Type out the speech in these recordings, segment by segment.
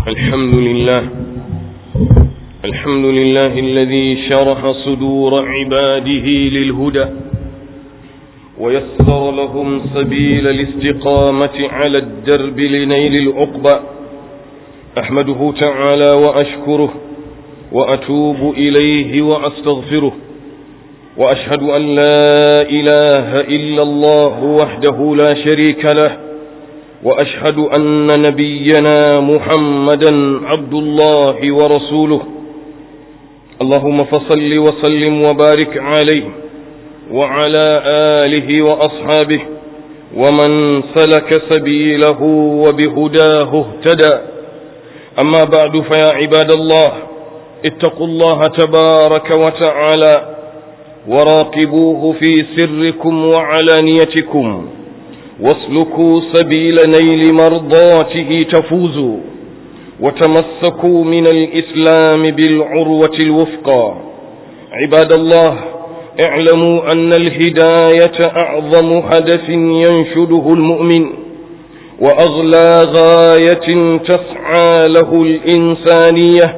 الحمد لله الحمد لله الذي شرح صدور عباده للهدى ويسر لهم سبيل الاستقامة على الدرب لنيل العقبى أحمده تعالى وأشكره وأتوب إليه وأستغفره وأشهد أن لا إله إلا الله وحده لا شريك له وأشهد أن نبينا محمدا عبد الله ورسوله اللهم فصل وسلم وبارك عليه وعلى آله وأصحابه ومن سلك سبيله وبهداه اهتدى أما بعد فيا عباد الله اتقوا الله تبارك وتعالى وراقبوه في سركم وعلانيتكم واسلكوا سبيل نيل مرضاته تفوزوا وتمسكوا من الإسلام بالعروة الوفقى عباد الله اعلموا أن الهداية أعظم هدف ينشده المؤمن وأغلى غاية تسعى له الإنسانية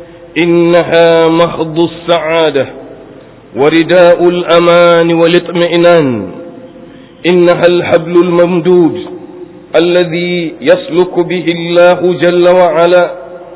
إنها محض السعادة ورداء الأمان والاطمئنان إنها الحبل الممدود الذي يسلك به الله جل وعلا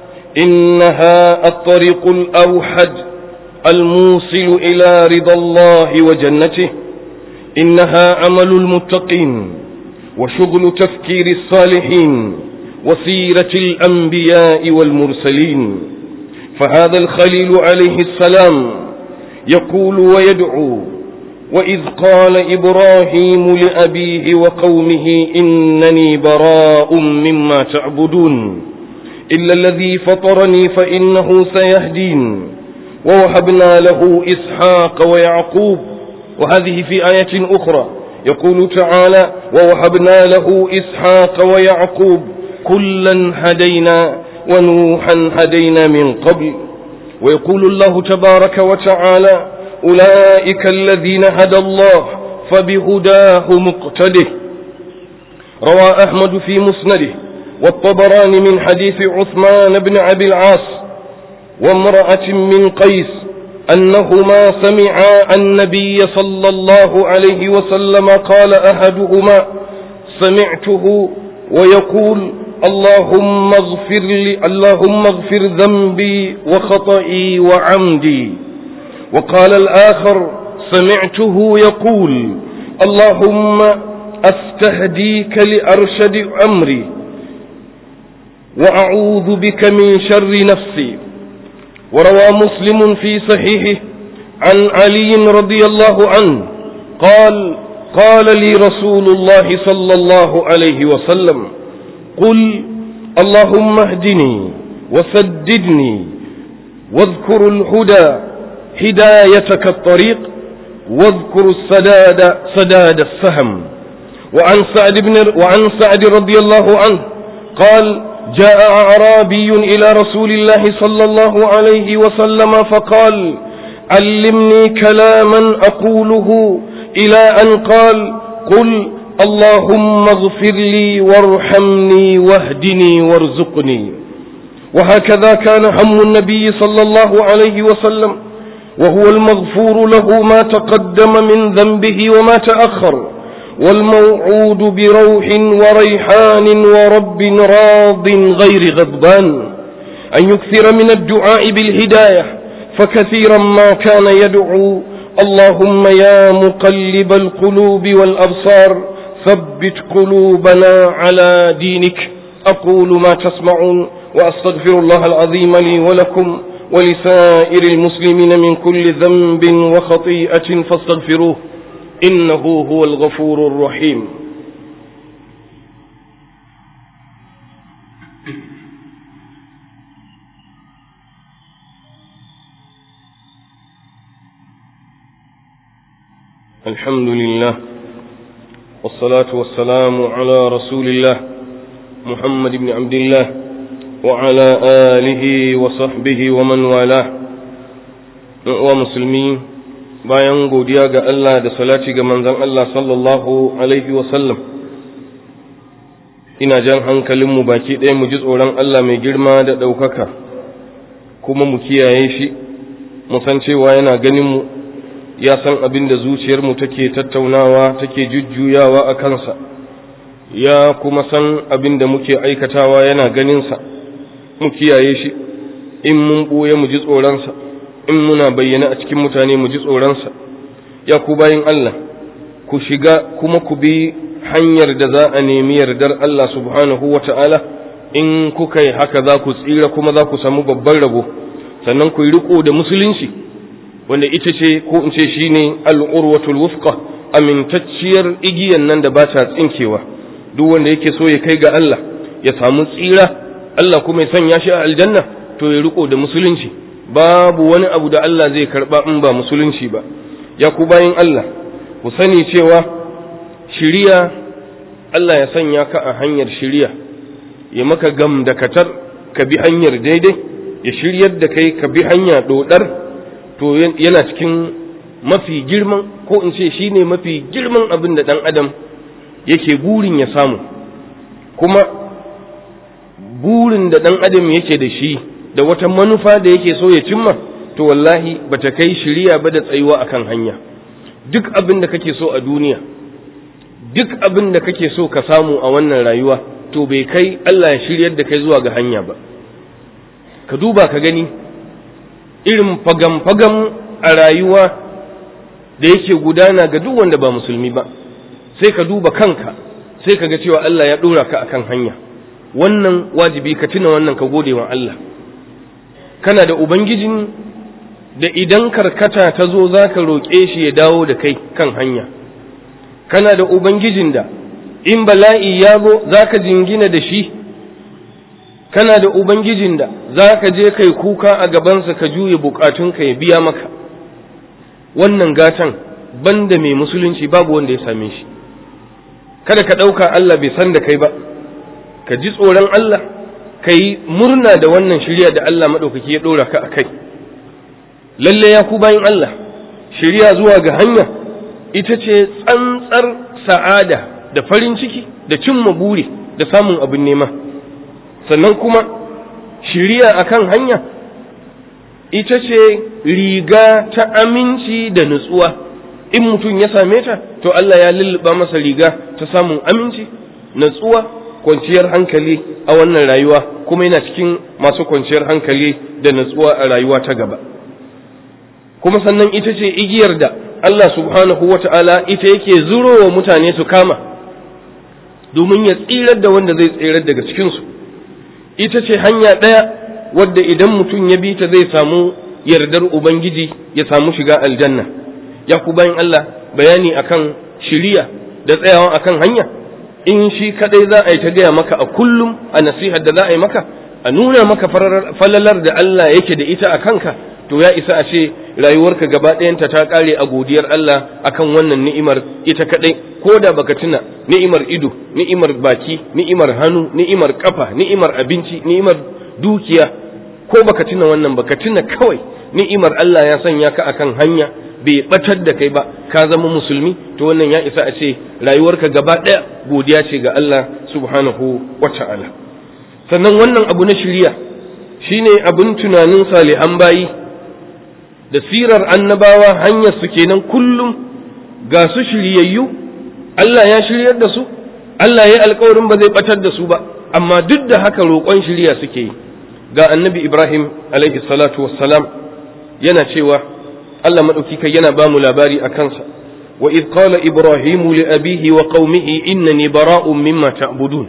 إنها الطريق الأوحد الموصل إلى رضا الله وجنته إنها عمل المتقين وشغل تفكير الصالحين وسيرة الأنبياء والمرسلين فهذا الخليل عليه السلام يقول ويدعو وإذ قال إبراهيم لأبيه وقومه إنني براء مما تعبدون إلا الذي فطرني فإنه سيهدين ووهبنا له إسحاق ويعقوب وهذه في آية أخرى يقول تعالى ووهبنا له إسحاق ويعقوب كلا هدينا ونوحا هدينا من قبل ويقول الله تبارك وتعالى أولئك الذين هدى الله فبهداه مقتده روى أحمد في مسنده والطبراني من حديث عثمان بن أبي العاص وامرأة من قيس أنهما سمعا النبي صلى الله عليه وسلم قال أحدهما سمعته ويقول اللهم اغفر لي اللهم اغفر ذنبي وخطئي وعمدي وقال الآخر سمعته يقول اللهم أستهديك لأرشد أمري وأعوذ بك من شر نفسي وروى مسلم في صحيحه عن علي رضي الله عنه قال قال لي رسول الله صلى الله عليه وسلم قل اللهم اهدني وسددني واذكر الهدى هدايتك الطريق واذكر السداد سداد السهم وعن سعد بن وعن سعد رضي الله عنه قال جاء أعرابي إلى رسول الله صلى الله عليه وسلم فقال علمني كلاما أقوله إلى أن قال قل اللهم اغفر لي وارحمني واهدني وارزقني وهكذا كان هم النبي صلى الله عليه وسلم وهو المغفور له ما تقدم من ذنبه وما تأخر والموعود بروح وريحان ورب راض غير غضبان أن يكثر من الدعاء بالهداية فكثيرا ما كان يدعو اللهم يا مقلب القلوب والأبصار ثبت قلوبنا على دينك أقول ما تسمعون وأستغفر الله العظيم لي ولكم ولسائر المسلمين من كل ذنب وخطيئة فاستغفروه إنه هو الغفور الرحيم الحمد لله والصلاة والسلام على رسول الله محمد بن عبد الله وعلى آله وصحبه ومن والاه ومسلمين bayan godiya ga Allah da salati ga manzon Allah sallallahu alaihi wasallam ina jan hankalinmu baki ɗaya mu ji tsoron Allah mai girma da ɗaukaka kuma mu kiyaye shi mu san cewa yana ganinmu ya san abin da zuciyarmu take tattaunawa take jujjuyawa a kansa ya kuma san abin da muke aikatawa yana ganinsa mu kiyaye shi in mun ɓoye mu ji tsoronsa in muna bayyana a cikin mutane mu ji tsoronsa ya ku bayin Allah ku shiga kuma ku bi hanyar da za a nemi yardar Allah subhanahu wa ta'ala in kuka yi haka za ku tsira kuma za ku samu babban rabo sannan ku yi riko da musulunci wanda ita ce ko in ce shi ne al'urwatul wufqa amintacciyar igiyan nan da ba ta tsinkewa duk wanda yake so ya kai ga Allah ya samu tsira Allah kuma ya sanya shi a aljanna to ya riko da musulunci babu wani abu da Allah zai karba in ba musulunci ba ya ku bayin Allah ku sani cewa shiriya Allah ya sanya ka a hanyar shiriya ya maka gam da katar ka bi hanyar daidai ya shiryar da kai ka bi hanya dodar to yana cikin mafi girman ko in ce shine mafi girman abin da dan adam yake burin ya samu kuma burin da dan adam yake da shi da wata manufa da yake so ya cimma to wallahi bata kai shiriya ba da tsayuwa akan hanya duk abin da kake so a duniya duk abin da kake so ka samu a wannan rayuwa to bai kai Allah ya shiryar da kai zuwa ga hanya ba ka duba ka gani irin fagam-fagam a rayuwa da yake gudana ga duk wanda ba musulmi ba sai ka duba kanka sai ka ga cewa Allah ya ɗora ka akan hanya wannan wajibi ka tuna wannan ka gode wa Allah kana da ubangijin da idan karkata ta zo za ka roƙe shi ya dawo da kai kan hanya kana da ubangijin da in bala'i ya zo za ka jingina da shi kana da ubangijin da za ka je kai kuka a gabansa ka juye bukatunka ya biya maka wannan gatan banda mai musulunci babu wanda ya same shi kada ka ɗauka Allah bai san da kai ba ka ji tsoron Allah ka yi murna da wannan shirya da Allah maɗaukaki ya ɗora ka a kai lalle ya ku bayan Allah shirya zuwa ga hanya ita ce tsantsar sa'ada da farin ciki da cimma buri da samun abin nema sannan kuma shirya akan hanya ita ce riga ta aminci da nutsuwa in mutum ya same ta to Allah ya lulluɓa masa riga ta samun aminci nutsuwa kwanciyar hankali a wannan rayuwa kuma yana cikin masu kwanciyar hankali da nutsuwa a rayuwa ta gaba kuma sannan ita ce igiyar da Allah subhanahu wa ta'ala ita yake zurowa mutane su kama domin ya tsirar da wanda zai tsirar daga cikinsu ita ce hanya ɗaya wadda idan mutum ya bi ta zai samu yardar Ubangiji ya samu shiga aljanna ya ku bayan Allah bayani akan shiriya da tsayawa akan hanya in shi kadai za a yi ta gaya maka a kullum a nasihar da za a yi maka a nuna maka falalar da Allah yake da ita a kanka to ya isa a ce rayuwarka gaba ɗayanta ta ƙare a godiyar Allah akan wannan ni'imar ita kaɗai ko da baka tuna ni'imar ido ni'imar baki ni'imar hannu ni'imar kafa ni'imar abinci ni'imar dukiya ko baka tuna wannan baka tuna kawai ni'imar Allah ya sanya ka akan hanya bai batar da kai ba ka zama musulmi to wannan ya isa a ce rayuwarka gaba ɗaya godiya ce ga Allah subhanahu wa ta'ala sannan wannan abu na shirya shine abin tunanin salihan bayi da sirar annabawa hanyar su kenan kullum ga su shiryayyu Allah ya shiryar da su Allah ya alkawarin ba zai batar da su ba amma duk da haka roƙon shirya suke yi ga annabi Ibrahim alaihi salatu wassalam yana cewa Allah maɗauki kai yana ba mu labari a kansa wa idh qala ibrahimu li abihi wa qaumihi innani bara'un mimma ta'budun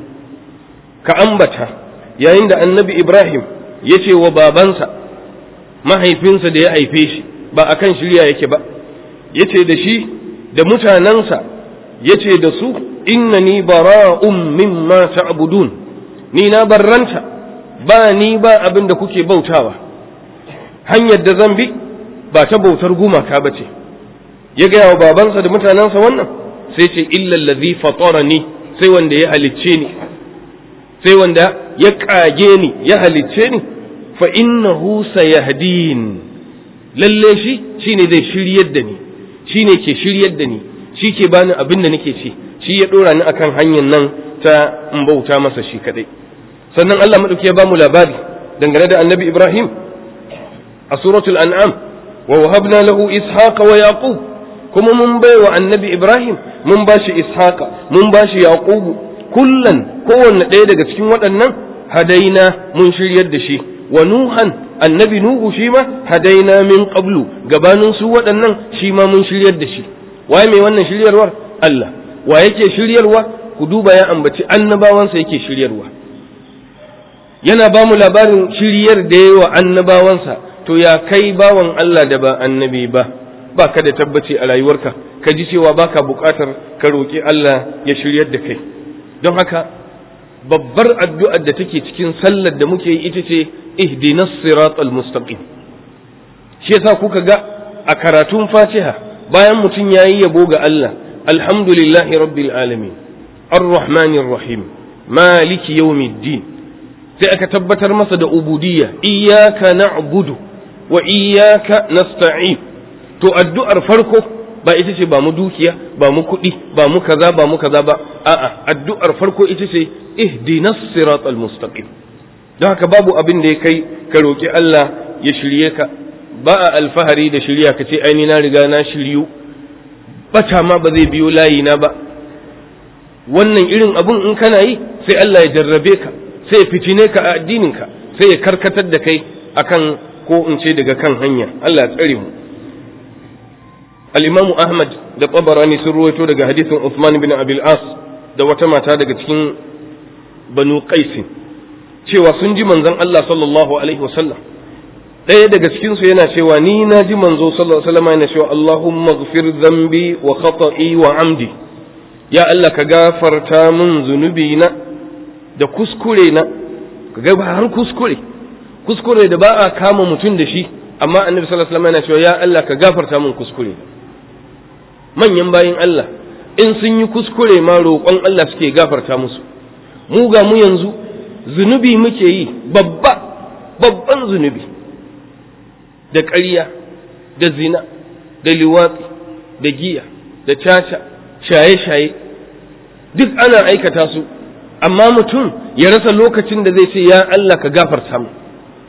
ka ambata yayin da annabi Ibrahim ya ce wa babansa mahaifinsa da ya haife shi ba a kan shirya yake ba ya ce da shi da mutanensa ya ce da su inna ni bara'un mimma ta'budun ni na barranta ba ni ba abin da kuke bautawa hanyar da zan bi ba ta bautar gumaka ba ce ya gaya wa babansa da mutanensa wannan sai ce illa allazi fatarani sai wanda ya halicce ni sai wanda ya kage ni ya halicce ni fa innahu sayahdin lalle shi shine zai shiryar da ni shine ke shiryar da ni shi ke bani abin da nake ci shi ya dora ni akan hanyar nan ta in bauta masa shi kadai sannan Allah madauki ya ba mu labari dangane da annabi Ibrahim a suratul an'am wa wahabna lahu ishaqa wa yaqub kuma mun bai wa annabi Ibrahim mun ba shi ishaqa mun ba shi yaqubu kullan kowanne ɗaya daga cikin waɗannan hadaina mun shiryar da shi wa nuhan annabi nuhu shi ma hadaina min qablu gabanin su waɗannan shi ma mun shiryar da shi waye mai wannan shiryarwar Allah wa yake shiryarwa ku duba ya ambaci annabawansa yake shiryarwa yana ba mu labarin shiryar da yawa annabawansa to ya kai bawan Allah da ba annabi ba ba ka da tabbaci a rayuwarka ka ji cewa baka buƙatar ka roƙi Allah ya shiryar da kai don haka babbar addu'ar da take cikin sallar da muke yi ita ce ihdinas siratal mustaqim shi yasa kuka ga a karatun Fatiha bayan mutum yayi yabo ga Allah alhamdulillahi rabbil alamin arrahmanir rahim maliki yawmiddin sai aka tabbatar masa da ubudiyya iyyaka na'budu wa iyyaka nasta'in to addu'ar farko ba ita ce ba mu dukiya ba mu kuɗi ba mu kaza ba mu kaza ba a'a addu'ar farko ita ce ihdinas siratal mustaqim don haka babu abin da ya kai ka roki Allah ya shirye ka ba a alfahari da shirya ka ce aini na riga na shiryu bata ma ba zai biyo layi na ba wannan irin abun in kana yi sai Allah ya jarrabe ka sai ya fitine ka a addinin ka sai ya karkatar da kai akan ko in ce daga kan hanya Allah ya tsare mu al-Imam Ahmad da Tabarani sun ruwaito daga hadisin Uthman bin Abil As da wata mata daga cikin Banu Qais cewa sun ji manzon Allah sallallahu alaihi wasallam ɗaya daga cikin su yana cewa ni na ji manzo sallallahu alaihi wasallam yana cewa Allahumma ighfir dhanbi wa khata'i wa amdi ya Allah ka gafarta min zunubi na da kuskure na ka ga har kuskure kuskure da ba a kama mutum da shi amma annabi sallallahu alaihi wasallam yana cewa ya Allah ka gafarta min kuskure manyan bayin Allah in sun yi kuskure ma roƙon Allah suke gafarta musu mu ga mu yanzu zunubi muke yi babba babban zunubi da ƙarya da zina da liwatsi da giya da caca shaye-shaye duk ana aikata su amma mutum ya rasa lokacin da zai ce ya Allah ka gafarta mu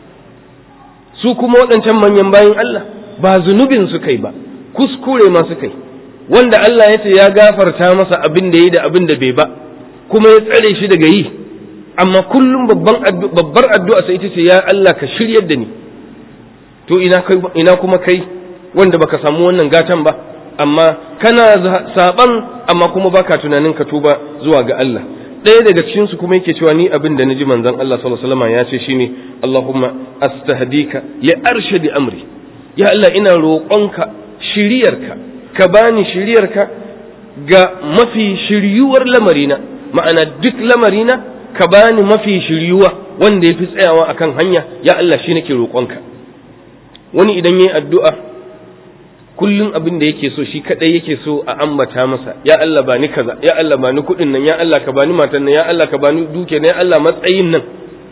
su kuma waɗancan manyan bayan Allah ba zunubin su kai ba kuskure ma su kai wanda Allah ya ce ya gafarta masa abin da yi da abin da bai ba kuma ya tsare shi daga yi amma kullum babbar addu'a sai ita ce ya Allah ka shiryar da ni to ina kuma kai wanda baka samu wannan gatan ba amma kana saban amma kuma baka tunanin ka tuba zuwa ga Allah ɗaya daga cikin su kuma yake cewa ni abin da naji manzon Allah sallallahu alaihi wasallam ya ce shine Allahumma astahdika li arshadi amri ya Allah ina roƙonka shiriyarka ka bani shiriyarka ga mafi shiryuwar lamarina ma'ana duk lamarina ka bani mafi shiryuwa wanda ya fi tsayawa akan hanya ya Allah shi nake roƙonka wani idan yayi addu'a kullum abin da yake so shi kadai yake so a ambata masa ya Allah ba ni kaza ya Allah ba ni kuɗin nan ya Allah ka bani matan nan ya Allah ka bani duke nan ya Allah matsayin nan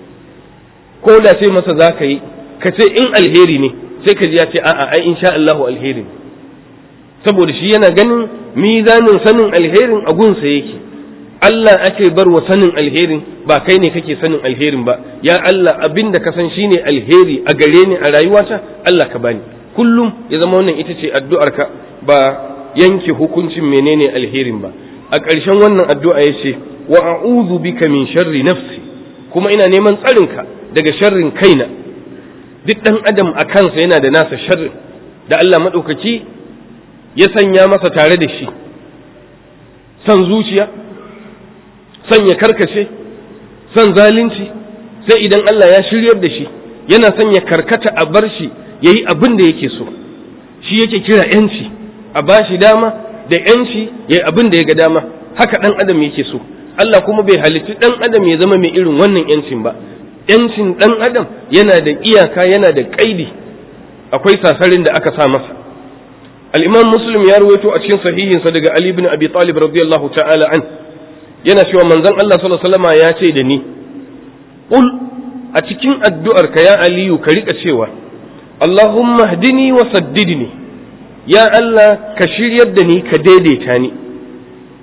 ko da sai masa za ka yi ka ce in alheri ne sai ka ji ya ce a'a ai insha Allahu alheri ne saboda shi yana ganin mizanin sanin alherin a gunsa yake Allah ake bar wa sanin alherin ba kai ne kake sanin alherin ba ya Allah abin da ka san shine alheri a gare ni a rayuwata Allah ka bani kullum ya zama wannan ita ce addu'arka ba yanke hukuncin menene alherin ba a ƙarshen wannan addu'a ya ce wa a'udhu bika min sharri nafsi kuma ina neman tsarinka daga sharrin kaina duk ɗan adam a kansa yana da nasa sharrin da Allah maɗaukaki ya sanya masa tare da shi san zuciya san ya karkace san zalunci sai idan Allah ya shiryar da shi yana son ya karkata a bar shi ya yi abin da yake so shi yake kira yanci a ba shi dama da yanci ya yi abin da ya ga dama haka ɗan adam yake so Allah kuma bai halitti ɗan adam ya zama mai irin wannan yancin ba yancin ɗan adam yana da iyaka yana da ƙaidi akwai sasarin da aka sa masa al-imam muslim ya ruwaito a cikin sahihinsa daga ali ibn abi talib radiyallahu ta'ala an yana cewa manzon Allah sallallahu alaihi wasallam ya ce da ni qul a cikin addu'ar ka ya aliyu ka rika cewa Allahumma hdini wa saddidni ya Allah ka shiryar da ni ka daidaita ni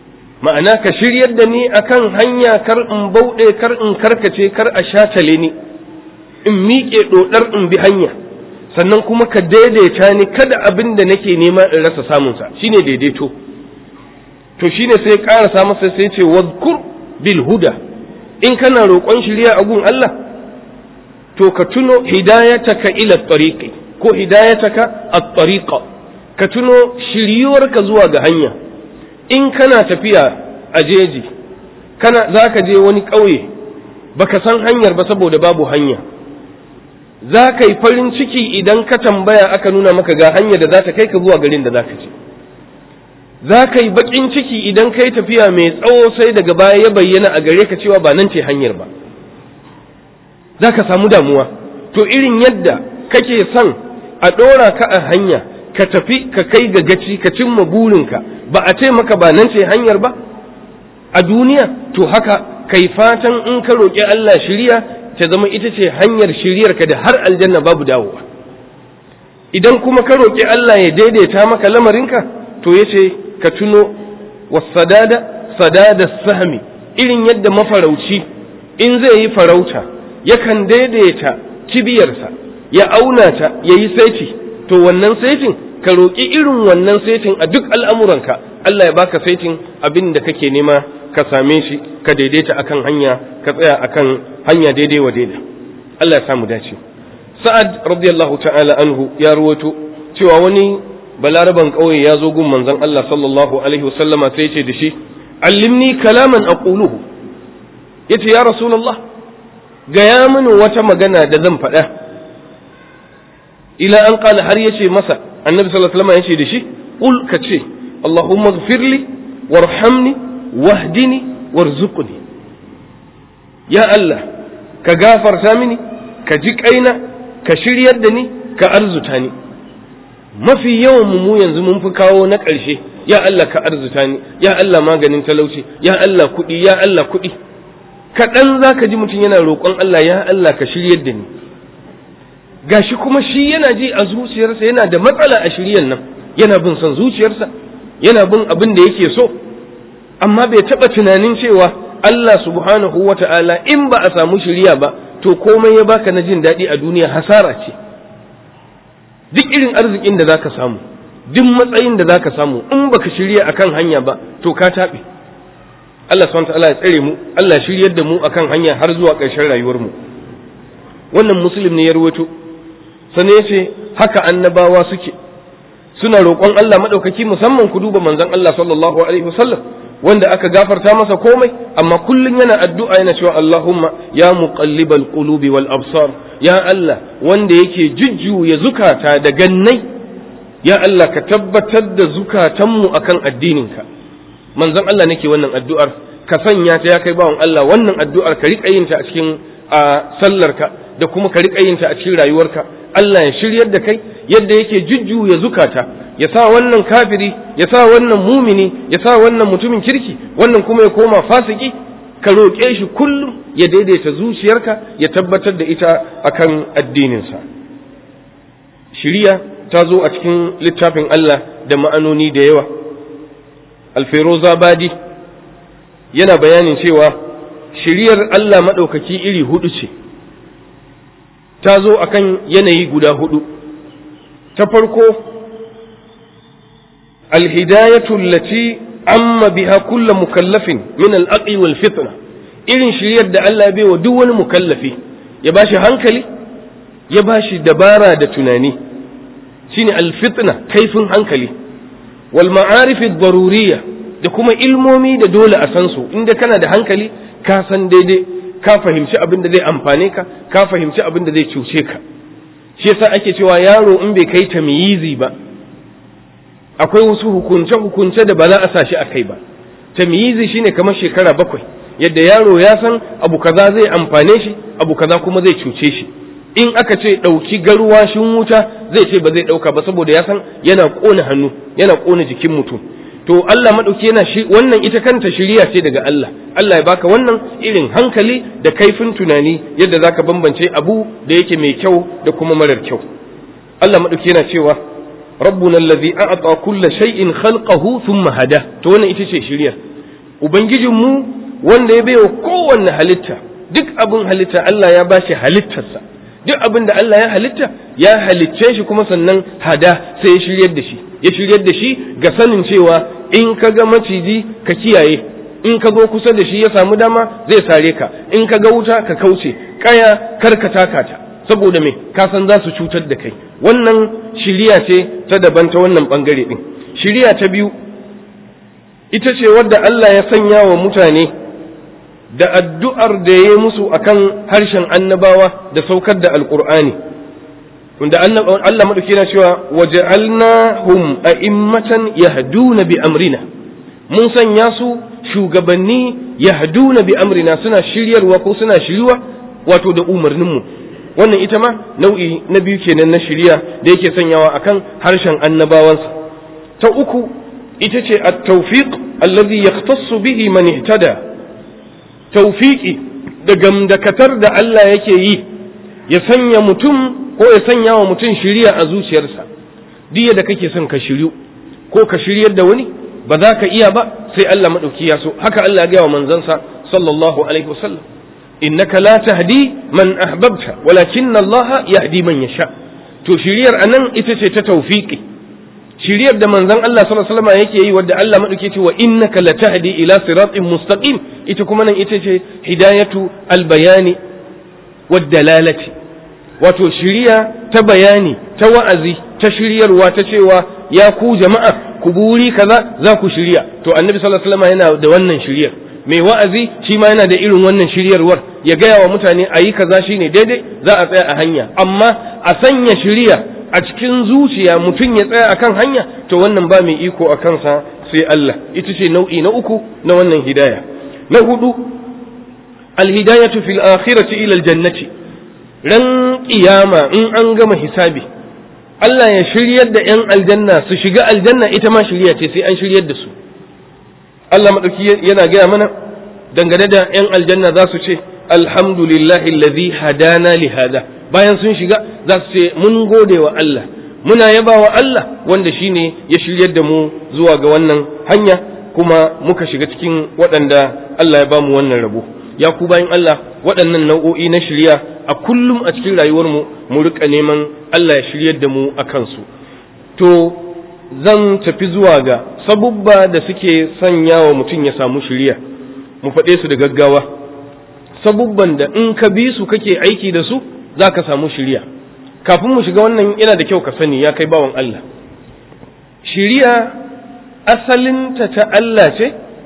ma'ana ka shiryar da ni akan hanya kar in bauɗe kar in karkace kar a shatale ni in miƙe ɗoɗar in bi hanya sannan kuma ka daidaita ni kada abin da nake nema in rasa samunsa shine daidaito to shine sai ƙarasa masa sai ce wadkur bil huda in kana roƙon shirya a gun Allah to ka tuno hidayataka ila tariqi ko hidayataka at-tariqa ka tuno shiryuwarka zuwa ga hanya in kana tafiya a jeji kana zaka je wani ƙauye baka san hanyar ba saboda babu hanya za ka yi farin ciki idan ka tambaya aka nuna maka ga hanyar da za ta kai ka zuwa garin da za ka je za ka yi baƙin ciki idan ka yi tafiya mai tsawo sai daga baya ya bayyana a gare ka cewa ba nan ce hanyar ba za ka samu damuwa to irin yadda kake son a ɗora ka a hanya ka tafi ka kai ga gaci ka cimma burinka ba a ce maka ba nan ce hanyar ba a duniya to haka kai fatan in ka roƙi Allah shiriya ta zama ita ce hanyar shiryarka da har aljanna babu dawowa idan kuma ka roƙi Allah ya daidaita maka lamarinka to ya ce ka tuno wasadada sadada sahmi irin yadda mafarauci in zai yi farauta yakan daidaita kibiyarsa ya auna ta ya yi saiti to wannan saitin ka roƙi irin wannan saitin a duk al'amuranka Allah ya baka saitin abin da kake nema ka same shi ka daidaita akan hanya ka tsaya akan hanya daidai wa daida Allah ya samu dace sa'ad radiyallahu ta'ala anhu ya ruwato cewa wani balaraban ƙauye ya zo gun manzon Allah sallallahu alaihi wasallama sai ce da shi allimni kalaman aquluhu yace ya rasulullah gaya mini wata magana da zan faɗa ila an qala har yace masa annabi sallallahu alaihi wasallam yace da shi qul ka ce allahumma ighfirli warhamni wahdini warzuqni ya Allah ka gafarta mini ka ji kaina ka shiryar da ni ka arzuta ni mafi yawan mu yanzu mun fi kawo na ƙarshe ya Allah ka arzuta ni ya Allah maganin talauci ya Allah kuɗi ya Allah kuɗi kaɗan za ka ji mutum yana roƙon Allah ya Allah ka shiryar da ni gashi kuma shi yana ji a zuciyarsa yana da matsala a shiryan nan yana bin son zuciyarsa yana bin abin da yake so amma bai taɓa tunanin cewa Allah subhanahu wa ta'ala in ba a samu shirya ba to komai ya baka na jin daɗi a duniya hasara ce duk irin arzikin da zaka samu duk matsayin da zaka samu in baka shirya akan hanya ba to ka taɓe Allah subhanahu wa ta'ala ya tsare mu Allah shiryar da mu akan hanya har zuwa ƙarshen rayuwar mu wannan muslim ne ya rawaito sannan ya ce haka annabawa suke suna roƙon Allah maɗaukaki musamman ku duba manzon Allah sallallahu alaihi wasallam wanda aka gafarta masa komai amma kullum yana addu'a yana cewa Allahumma ya muqallibal qulubi wal absar ya Allah wanda yake jujjuya zukata da gannai ya Allah ka tabbatar da zukatanmu akan addininka manzon Allah nake wannan addu'ar ka sanya ta ya kai bawan Allah wannan addu'ar ka riƙa yin ta a cikin sallarka da kuma ka riƙa yin ta a cikin rayuwarka Allah ya shiryar da kai yadda yake jujjuya zukata ya sa wannan kafiri ya sa wannan mumini ya sa wannan mutumin kirki wannan kuma ya koma fasiki ka roƙe shi kullum ya daidaita zuciyarka ya tabbatar da ita akan addininsa shiriya ta zo a cikin littafin Allah da ma'anoni da yawa alferoza badi yana bayanin cewa shiriyar Allah maɗaukaki iri hudu ce ta zo akan yanayi guda hudu ta farko alhidayatu allati amma biha kullu mukallafin min al-aqli wal fitna irin shiryar da Allah ya baiwa duk wani mukallafi ya bashi hankali ya bashi dabara da tunani shine al-fitna kaifin hankali wal ma'arif ad-daruriyya da kuma ilmomi da dole a san su inda kana da hankali ka san daidai ka fahimci abin da zai amfane ka ka fahimci abin da zai cuce ka shi yasa ake cewa yaro in bai kai tamyizi ba akwai wasu hukunce hukunce da ba za a sa shi a kai ba tamyizi shine kamar shekara bakwai yadda yaro ya san abu kaza zai amfane shi abu kaza kuma zai cuce shi in aka ce ɗauki garwashin wuta zai ce ba zai ɗauka ba saboda ya san yana ƙona hannu yana ƙona jikin mutum to Allah maɗauki yana shi wannan ita kanta shiriya ce daga Allah Allah ya baka wannan irin hankali da kaifin tunani yadda zaka bambance abu da yake mai kyau da kuma marar kyau Allah maɗauki yana cewa rabbuna allazi a'ata kulla shay'in khalqahu thumma hada to wannan ita ce shiriyar ubangijinmu wanda ya baiwa kowanne halitta duk abin halitta Allah ya bashi halittarsa duk abin da Allah ya halitta ya halicce shi kuma sannan hada sai ya shiryar da shi ya shiryar da shi ga sanin cewa in ka ga maciji ka kiyaye in ka zo kusa da shi ya samu dama zai sare ka in ka ga wuta ka kauce kaya kar ka taka ta saboda me ka san za su cutar da kai wannan shiriya ce ta daban ta wannan bangare din shiriya ta biyu ita ce wadda Allah ya sanya wa mutane da addu'ar da ya yi musu akan harshen annabawa da saukar da alƙur'ani wanda Allah maɗauki na cewa waja'alnahum a'immatan yahduna bi amrina mun sanya su shugabanni yahduna bi amrina suna shiryarwa ko suna shirywa wato da umarninmu wannan ita ma nau'i na biyu kenan na shirya da yake sanyawa akan harshen annabawansa ta uku ita ce at-tawfiq alladhi yahtassu bihi man ihtada tawfiqi da gamdakatar da Allah yake yi ya sanya mutum ko ya sanya wa mutum shiriya a zuciyarsa duk da kake son ka shiryu ko ka shiryar da wani ba za ka iya ba sai Allah madauki ya so haka Allah ya ga wa manzansa sallallahu alaihi wasallam innaka la tahdi man ahbabta walakinna Allah yahdi man yasha to shiriyar anan ita ce ta tawfiqi shiriyar da manzon Allah sallallahu alaihi wasallam yake yi wadda Allah madauke ce wa innaka la tahdi ila siratin mustaqim ita kuma nan ita ce hidayatu albayani wad dalalati wato shiriya ta bayani ta wa'azi ta shiryarwa ta cewa ya ku jama'a ku buri kaza za ku shirya to annabi sallallahu alaihi wasallam yana da wannan shiryar mai wa'azi shi ma yana da irin wannan shiryarwar ya gaya wa mutane a yi kaza shine daidai za a tsaya a hanya amma a sanya shirya a cikin zuciya mutum ya tsaya akan hanya to wannan ba mai iko a kansa sai Allah ita ce nau'i na uku na wannan hidaya na hudu alhidayatu fil akhirati ila aljannati ran kiyama in an gama hisabi Allah ya shiryar da ‘yan aljanna su shiga aljanna ita ma shirya ce sai an shiryar da su Allah maɗauki yana gaya mana dangane da ‘yan aljanna za su ce alhamdulillahi allazi hadana li hada bayan sun shiga za su ce mun gode wa Allah muna yaba wa Allah wanda shine ya shiryar da mu zuwa ga wannan hanya kuma muka shiga cikin waɗanda Allah ya bamu wannan rabo ya ku bayan Allah waɗannan nau'o'i na shirya a kullum a cikin rayuwarmu mu rika neman Allah ya shiryar da mu a kansu to zan tafi zuwa ga sabubba da suke sanya wa mutum ya samu shirya mu faɗe su da gaggawa sabubban da in ka bi su kake aiki da su za ka samu shirya kafin mu shiga wannan yana da kyau ka sani ya kai bawan Allah shirya asalinta ta Allah ce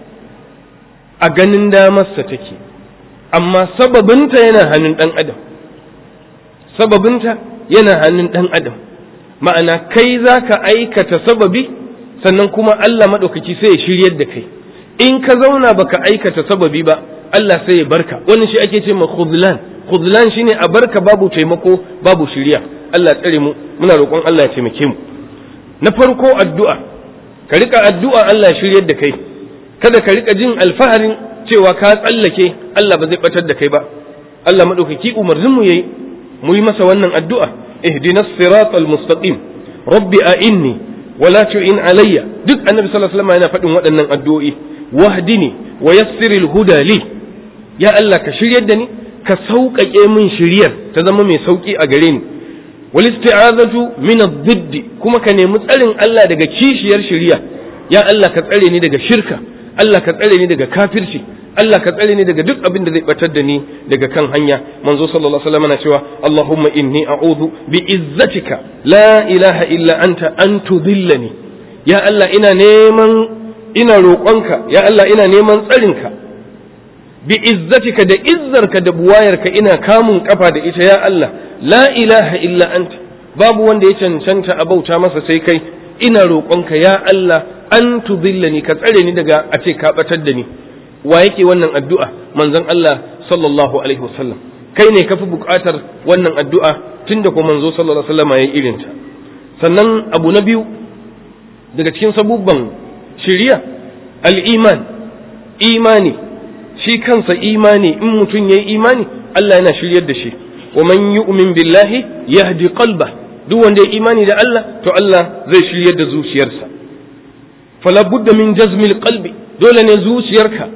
a ganin damarsa take amma sababinta yana hannun ɗan adam sababinta yana hannun ɗan adam ma'ana kai za ka aikata sababi sannan kuma Allah maɗaukaki sai ya shiryar da kai in ka zauna baka aikata sababi ba Allah sai ya barka wani shi ake ce ma khudlan khudlan shine a barka babu taimako babu shirya Allah tsare mu muna roƙon Allah ya taimake mu na farko addu'a ka rika addu'a Allah ya shiryar da kai kada ka rika jin alfaharin cewa ka tsallake Allah ba zai batar da kai ba Allah madaukaki umarnin mu yayi mu yi masa wannan addu'a ihdinas siratal mustaqim rabbi a'inni wala tu'in alayya duk annabi sallallahu alaihi wasallam yana faɗin waɗannan addu'o'i wahdini wa yassiril huda li ya Allah ka shiryar da ni ka sauƙaƙe min shiryar ta zama mai sauƙi a gare ni wal isti'azatu min ad-didd kuma ka nemi tsarin Allah daga kishiyar shiriya ya Allah ka tsare ni daga shirka Allah ka tsare ni daga kafirci Allah ka tsare ni daga duk abin da zai batar da ni daga kan hanya manzo sallallahu alaihi wasallam na cewa Allahumma inni a'udhu bi izzatika la ilaha illa anta an tudillani ya Allah ina neman ina roƙonka ya Allah ina neman tsarinka bi izzatika da izzarka da buwayarka ina kamun kafa da ita ya Allah la ilaha illa anta babu wanda ya cancanta a bauta masa sai kai ina roƙonka ya Allah an tudillani ka tsare ni daga a ce ka batar da ni wa yake wannan addu'a manzon Allah sallallahu alaihi wasallam kai ne kafi buƙatar wannan addu'a tunda ko manzo sallallahu alaihi wasallam yayi irin ta sannan abu na biyu daga cikin sabubban shiriya al-iman imani shi kansa imani in mutum yayi imani Allah yana shiryar da shi wa man yu'min billahi yahdi qalba duk wanda ya imani da Allah to Allah zai shiryar da zuciyarsa fala budda min jazmil qalbi dole ne zuciyarka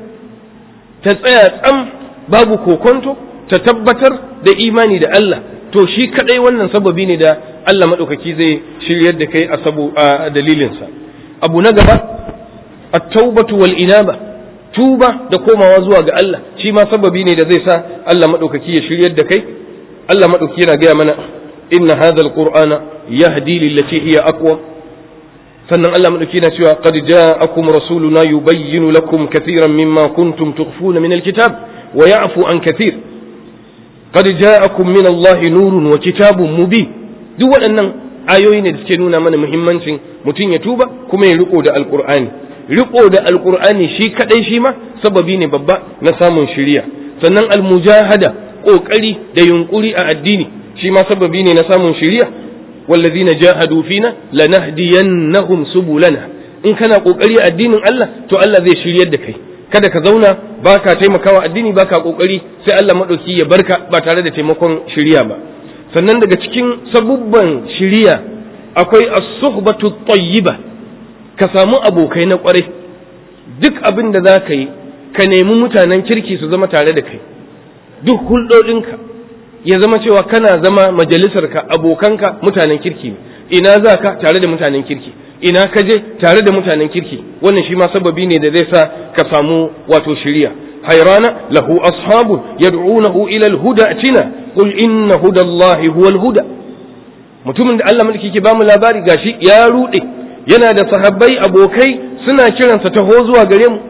ta tsaya tsam babu kokonto ta tabbatar da imani da Allah to shi kadai wannan sababi ne da Allah maɗaukaki zai shiryar da kai a sabo a dalilinsa abu na gaba at-taubatu wal inaba tuba da komawa zuwa ga Allah shi ma sababi ne da zai sa Allah maɗaukaki ya shiryar da kai Allah maɗaukaki yana gaya mana inna hadha al-qur'ana yahdi lillati hiya aqwa sannan Allah maɗauki yana cewa qad ja'akum rasuluna yubayyinu lakum kathiran mimma kuntum tukhfuna min al-kitab wa ya'fu an kathir qad ja'akum min Allah nurun wa kitabun mubin duk waɗannan ayoyi ne da suke nuna mana muhimmancin mutum ya tuba kuma ya riko da alqur'ani riko da alqur'ani shi kadai shi ma sababi ne babba na samun shiriya sannan almujahada kokari da yunkuri a addini shi ma sababi ne na samun shiriya wallazina jahadu fina lanahdiyannahum subulana in kana kokari a addinin Allah to Allah zai shiryar da kai kada ka zauna baka taimakawa addini baka kokari sai Allah madauki ya barka ba tare da taimakon shiriya ba sannan daga cikin sabubban shiriya akwai as-suhbatu tayyiba ka samu abokai na kwarai duk abin da za ka yi ka nemi mutanen kirki su zama tare da kai duk hulɗoɗinka ya zama cewa kana zama majalisarka abokanka mutanen kirki ina za ka tare da mutanen kirki ina ka je tare da mutanen kirki wannan shi ma sababi ne da zai sa ka samu wato shiriya hayrana lahu ashabun yad'unahu ila al-huda atina qul inna hudallahi huwal huda mutumin da Allah mulki ke bamu labari gashi ya rude yana da sahabbai abokai suna kiransa taho zuwa gare mu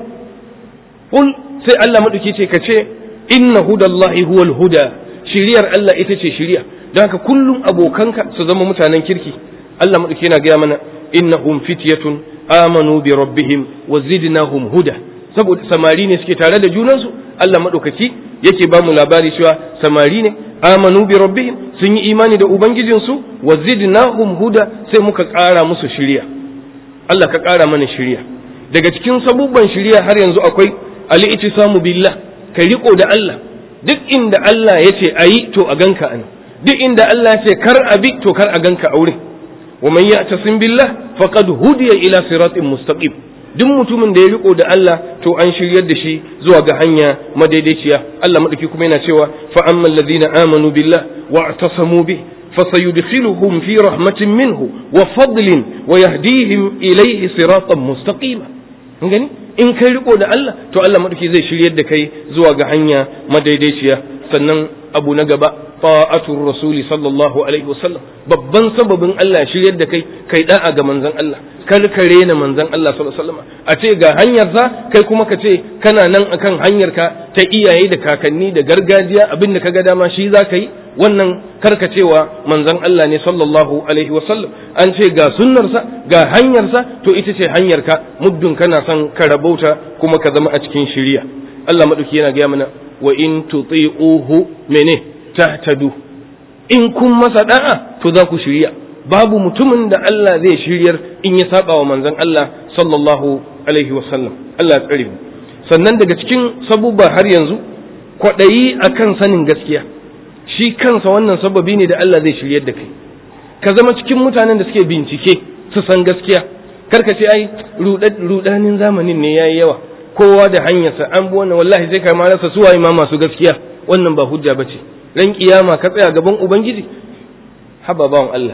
qul sai Allah madauki ce ka ce inna hudallahi huwal huda shiriyar Allah ita ce shiriya don haka kullum abokanka su zama mutanen kirki Allah madauki yana gaya mana innahum fityatun amanu bi rabbihim wa zidnahum huda saboda samari ne suke tare da junansu Allah madaukaki yake ba mu labari cewa samari ne amanu bi rabbihim sun yi imani da ubangijinsu wa zidnahum huda sai muka ƙara musu shiriya Allah ka ƙara mana shiriya daga cikin sabubban shiriya har yanzu akwai al-ittisamu billah kai riko da Allah duk inda Allah ya ce a yi to a ganka a duk inda Allah ya ce kar a bi to kar a ganka a wurin wa man ya'tasim billah faqad hudiya ila siratin mustaqim duk mutumin da ya riko da Allah to an shiryar da shi zuwa ga hanya madaidaiciya Allah madauki kuma yana cewa fa ammal ladina amanu billah wa atasamu bi فسيدخلهم في رحمة منه وفضل ويهديهم إليه صراطا مستقيما gani in kai riko da Allah to Allah madauki zai shiryar da kai zuwa ga hanya madaidaiciya sannan abu na gaba ta'atul rasuli sallallahu alaihi wasallam babban sababin Allah shiryar da kai kai da'a ga manzon Allah kar ka rena manzon Allah sallallahu alaihi wasallam a ce ga hanyar sa kai kuma ka ce kana nan akan hanyar ka ta iyaye da kakanni da gargajiya abin da kaga dama shi za ka yi wannan karkacewa manzon Allah ne sallallahu alaihi wasallam an ce ga sunnarsa ga hanyarsa to ita ce hanyarka muddin kana son ka rabauta kuma ka zama a cikin shiriya Allah madauki yana gaya mana wa in tuti'uhu mene tahtadu in kun masa da'a to za ku shirya babu mutumin da Allah zai shiryar in ya saba wa manzon Allah sallallahu alaihi wasallam Allah ya tsare mu sannan daga cikin sabubba har yanzu kwaɗayi akan sanin gaskiya shi kansa wannan sababi ne da Allah zai shiryar da kai ka zama cikin mutanen da suke bincike su san gaskiya karka ce ai rudanin zamanin ne yayi yawa kowa da hanyarsa an bi wannan wallahi sai ka ma rasa suwaye ma masu gaskiya wannan ba hujja bace ran kiyama ka tsaya gaban ubangiji haba bawan Allah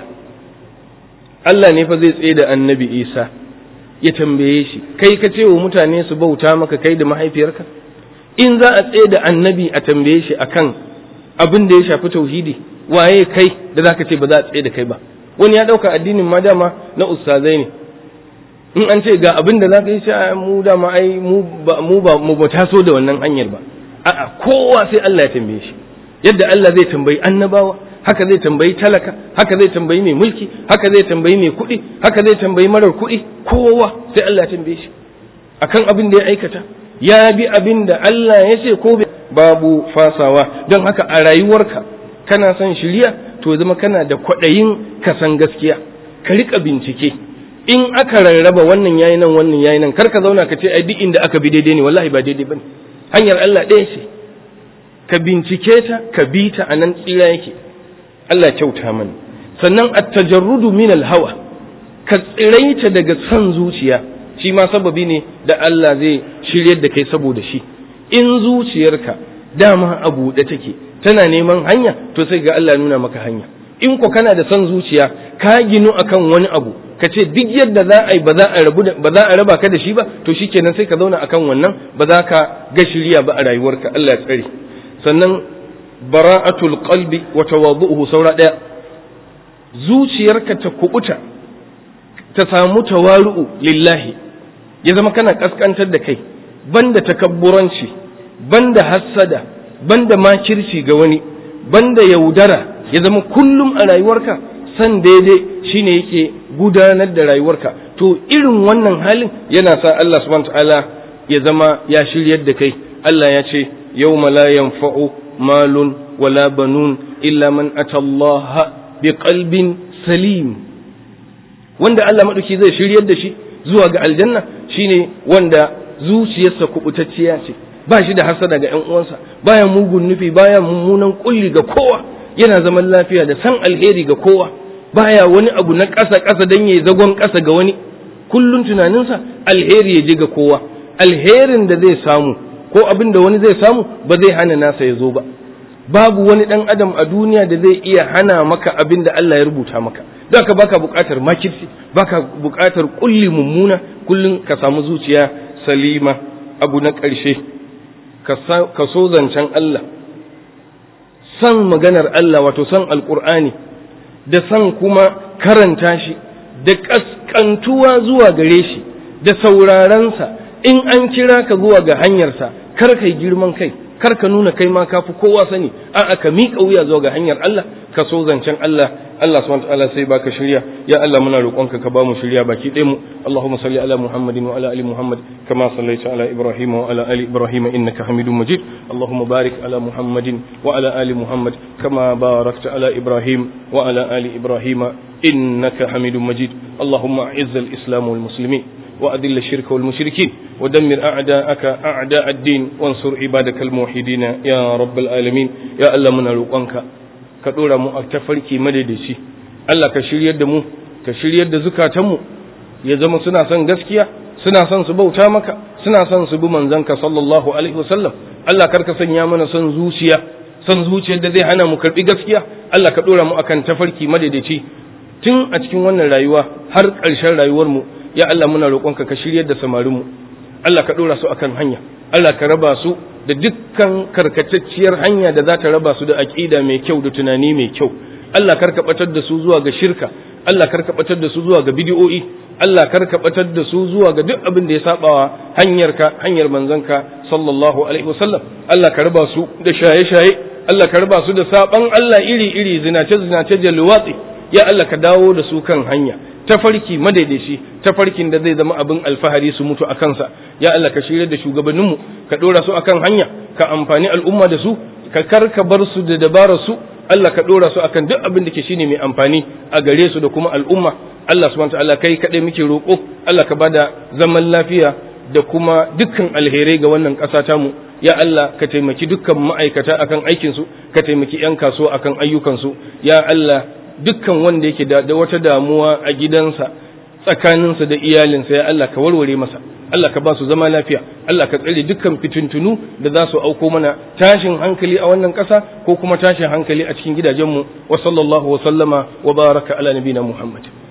Allah ne fa zai tsaye da annabi Isa ya tambaye shi kai ka ce wa mutane su bauta maka kai da mahaifiyarka in za a tsaye da annabi a tambaye shi akan abin da ya shafi tauhidi waye kai da zaka ce ba za a tsaye da kai ba wani ya dauka addinin ma dama na ustazai ne in an ce ga abin da zaka yi shi mu dama ai mu ba mu ba mu ba taso da wannan hanyar ba a'a kowa sai Allah ya tambaye shi yadda Allah zai tambayi annabawa haka zai tambayi talaka haka zai tambayi mai mulki haka zai tambayi mai kuɗi haka zai tambayi marar kuɗi kowa sai Allah ya tambaye shi akan abin da ya aikata ya bi abin da Allah ya ce ko babu fasawa don haka a rayuwarka kana son shirya to zama kana da kwaɗayin ka san gaskiya ka rika bincike in aka rarraba wannan yayi nan wannan yayi nan kar ka zauna ka ce ai duk inda aka bi daidai ne wallahi ba daidai bane hanyar Allah ɗaya ce ka bincike ta ka bi ta a nan tsira yake Allah kyauta mana sannan at-tajarrudu min al-hawa ka tsiraita daga son zuciya shi ma sababi ne da Allah zai shiryar da kai saboda shi in zuciyarka dama a buɗe take tana neman hanya to sai ga Allah nuna maka hanya in ko kana da son zuciya ka ginu akan wani abu ka ce duk yadda za a yi ba za a rabu ba za a raba ka da shi ba to shikenan sai ka zauna akan wannan ba za ka ga shiriya ba a rayuwarka Allah ya tsare sannan bara'atul qalbi wa tawadhu'uhu saura daya zuciyarka ta kubuta ta samu tawaru'u lillahi ya zama kana kaskantar da kai banda takabburanci banda hassada banda makirci ga wani banda yaudara ya zama kullum a rayuwarka san daidai shine yake gudanar da rayuwarka to irin wannan halin yana sa Allah subhanahu ta'ala ya zama ya shiryar da kai Allah ya ce yawma la yanfa'u malun wala banun illa man atallaha biqalbin salim wanda Allah madauki zai shiryar da shi zuwa ga aljanna shine wanda zuciyarsa kubutacciya ce ba shi da hasada ga ƴan uwansa baya mugun nufi baya mummunan kulli ga kowa yana zaman lafiya da san alheri ga kowa baya wani abu na ƙasa ƙasa dan yayi zagon ƙasa ga wani kullun tunaninsa alheri ya je ga kowa alherin da zai samu ko abin da wani zai samu ba zai hana nasa ya zo ba babu wani ɗan adam a duniya da zai iya hana maka abin da Allah ya rubuta maka don ka baka buƙatar makirci baka buƙatar kulli mummuna kullum ka samu zuciya salima abu na ƙarshe ka so zancen Allah san maganar Allah wato san alƙur'ani da san kuma karanta shi da ƙasƙantuwa zuwa gare shi da saurarensa in an kira ka zuwa ga hanyarsa kar kai girman kai kar ka nuna kai ma kafi kowa sani a'a ka miƙa wuya zuwa ga hanyar Allah ka so zancen Allah Allah subhanahu wa ta'ala sai baka shirya ya Allah muna roƙonka ka ba mu shirya baki ɗaya mu Allahumma salli ala Muhammadin wa ala ali Muhammad kama sallaita ala Ibrahim wa ala ali Ibrahim innaka Hamidum Majid Allahumma barik ala Muhammadin wa ala ali Muhammad kama barakta ala Ibrahim wa ala ali Ibrahim innaka Hamidum Majid Allahumma a'izz al-islam wal muslimin وأذل الشرك والمشركين ودمر أعداءك أعداء الدين وانصر عبادك الموحدين يا رب العالمين يا الله من روقانك كدورا mu a tafarki madadaci Allah ka shiryar da mu ka shiryar da zukatanmu ya zama suna son gaskiya suna son su bauta maka suna son su bi manzanka sallallahu alaihi wasallam Allah karka sanya mana son zuciya son zuciyar da zai hana mu karbi gaskiya Allah ka dora mu akan tafarki madadaci tun a cikin wannan rayuwa har ƙarshen rayuwar mu ya Allah muna roƙonka ka shiryar da samarinmu Allah ka ɗora su akan hanya Allah ka raba su da dukkan karkatacciyar hanya da za ta raba su da aƙida mai kyau da tunani mai kyau Allah kar ka batar da su zuwa ga shirka Allah kar ka batar da su zuwa ga bidiyo'i Allah kar ka batar da su zuwa ga duk abin da ya sabawa hanyarka hanyar manzanka sallallahu alaihi wasallam Allah ka raba su da shaye-shaye Allah ka raba su da saban Allah iri-iri zinace-zinace da luwatsi ya Allah ka dawo da su kan hanya tafarki madaidaici tafarkin da zai zama abin alfahari su mutu a kansa ya Allah ka shirya da shugabanninmu ka dora su akan hanya ka amfani al'umma da su ka karka bar su da dabarar su Allah ka dora su akan duk abin da ke shine mai amfani a gare su da kuma al'umma Allah subhanahu wa ta'ala kai kadai muke roƙo Allah ka bada zaman lafiya da kuma dukkan alherai ga wannan ƙasa tamu ya Allah ka taimaki dukkan ma'aikata akan aikinsu ka taimaki 'yan kasuwa akan ayyukansu ya Allah dukkan wanda yake da wata damuwa a gidansa tsakaninsa da iyalinsa ya Allah ka warware masa Allah ka ba su zama lafiya Allah ka tsare dukkan fitintunu da za su auko mana tashin hankali a wannan ƙasa ko kuma tashin hankali a cikin gidajenmu wa sallallahu wa sallama wa baraka ala nabina Muhammad